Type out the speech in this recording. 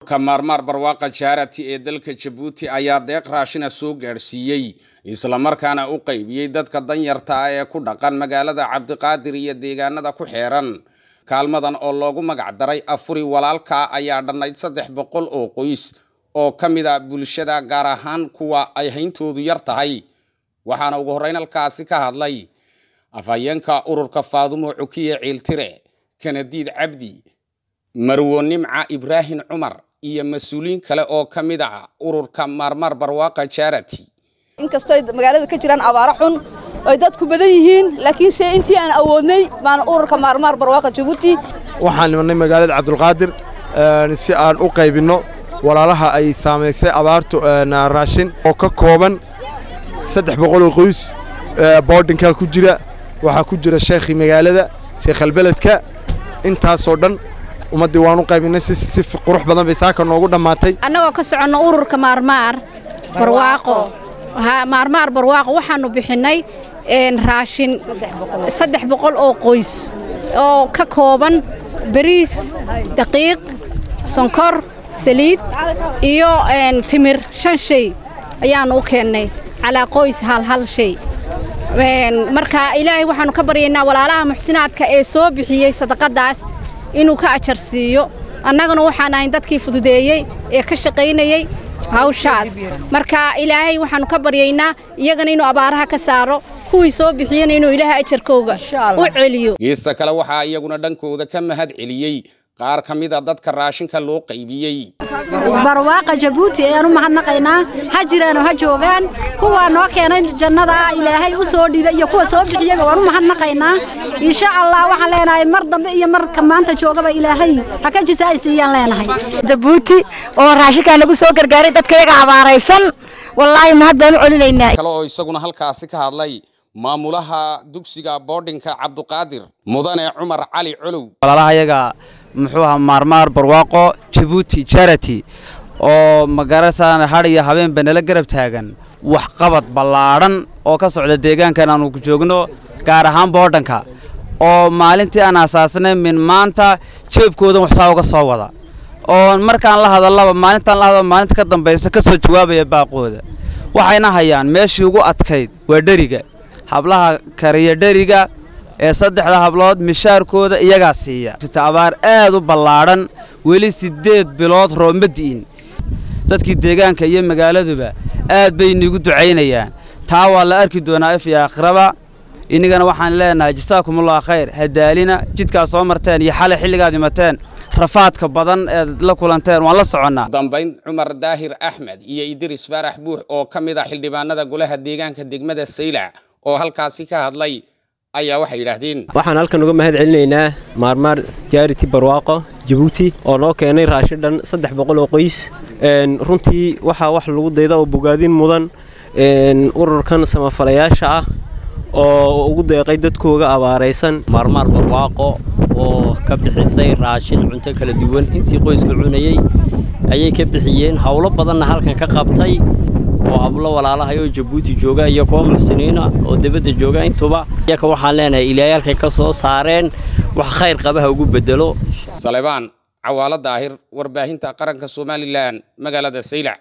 kamaarmaar barwaaqa jaarati ee dalka jabuuti ayaa deeq raashina soo gaadhsiiyey islamarkaana u qaybiyey dadka danyarta ah ee ku dhaqan magaalada cabdiqaadir iyo deegaanada ku xeeran kaalmadan oo loogu magac daray afuri walaalka ayaa dhannayd saddex boqol oo qoys oo ka mid a bulshada gaar ahaan kuwa ay hayntoodu yar tahay waxaana ugu horreyn halkaasi ka hadlay afhayeenka ururka faadumo cukiye ciiltire kanadiid cabdi marwo nimca ibraahim cumar iyo mas-uuliyiin kale oo ka mid ah ururka maarmaar barwaaqa jarati inkastoo magaalada ka jiraan abaaro xun oy dadku badan yihiin laakiinse intii aan awoodnay baan ururka maarmaar barwaaqa jabuuti waxaan nimanay magaalada cabdulqaadir si aan u qaybinno walaalaha ay saamaysay abaartu raashin oo ka kooban saddex boqol oo qoys boodhinkaa ku jira waxaa ku jira sheekhii magaalada sheekhalbeledka intaasoo dhan ummaddii waan u qaybinay si qurux badan bay saaka noogu dhammaatay annagoo ka soconno ururka maarmaar barwaaqo maarmaar barwaaqo waxaannu bixinnay raashin saddex boqol oo qoys oo ka kooban bariis daqiiq sonkor saliid iyo timir shan shay ayaannu u keennay calaa qoys hal hal shay marka ilaahay waxaannu ka baryaynaa walaalaha muxsinaadka ee soo bixiyey sadaqaddaas inuu ka ajar siiyo annaguna waxaan ahayn dadkii fududeeyey ee ka shaqaynayey hawshaas marka ilaahay waxaannu ka baryaynaa iyagana inuu abaaraha ka saaro kuwii soo bixiyena inuu ilaahay ajarkooga u celiyo geesta kale waxaa iyaguna dhankooda ka mahad celiyey qaar ka mid a dadka raashinka loo qaybiyey barwaaqa jabuuti ayaan u mahadnaqaynaa ha jiraanoo ha joogaan kuwaa noo keenay jannada ilaahay u soo dhiibay iyo kuwa soo bixiyaba waan u mahadnaqaynaa insha allah waxaan leenahay mar dambe iyo marka maanta joogaba ilaahay ha ka jisaaysiiyaan leenahay jabuuti oo raashinkaa nagu soo gargaaray dadkayaga abaaraysan wallaahi mahad baan u celinaynaa kale oo isaguna halkaasi ka hadlay maamulaha dugsiga boodhinka cabduqaadir mudane cumar cali colow walaalahayaga muxuu ahaa maarmaar barwaaqo jabuuti jarati oo magarasaan hadh iyo habeenba nala garab taagan waxqabad ballaadhan oo ka socda deegaankan aanu ku joogno gaar ahaan boodhanka oo maalintii aan asaasnay min maanta jeebkoodan waxsaa uga soo wada oo markaan la hadallaba maalintaan la hadalo maalinta ka dambaysa ka soo jawaabaya baaqooda waxayna hayaan meeshii ugu adkayd waa dheriga hablaha kariya dheriga ee saddexda hablood mishaarkooda iyagaa siiya abaar aad u ballaadhan weli siddeed bilood rooma di'in dadkii deegaanka iyo magaaladuba aad bay iniigu ducaynayaan taa waa la arki doonaa if iyo aakhiraba innagana waxaan leenahay jasaakumullah khayr hadaalina jidkaad soo marteen iyo xalay xilligaad imateen rafaadka badan eed la kulanteen waan la soconnaa dambayn cumar daahir axmed iyo idris faarax buux oo ka mid ah xildhibaanada golaha deegaanka degmada saylac oo halkaasi ka hadlay ayaa waxay yidhaahdeen waxaan halkan uga mahad celinaynaa maarmaar jaariti barwaaqo jabuuti oo noo keenay raashin dhan saddex boqol oo qoys runtii waxaa wax lagu dayda oo bogaadin mudan ururkan samafalayaasha ah oo ugu deeqay dadkooga abaaraysan maarmaar barwaaqo oo ka bixisay raashin cunto kala duwan intii qoyska cunayey ayay ka bixiyeen howlo badanna halkan ka qabtay oo hablo walaalahay oo jabuuti jooga iyo kuwa muxsiniina oo dibadda jooga intuba iyaka waxaan leenahay ilaahay halkay ka soo saareen wax khayr qabaha ugu bedelo salebaan cawaalo daahir warbaahinta qaranka somalilan magaalada saylac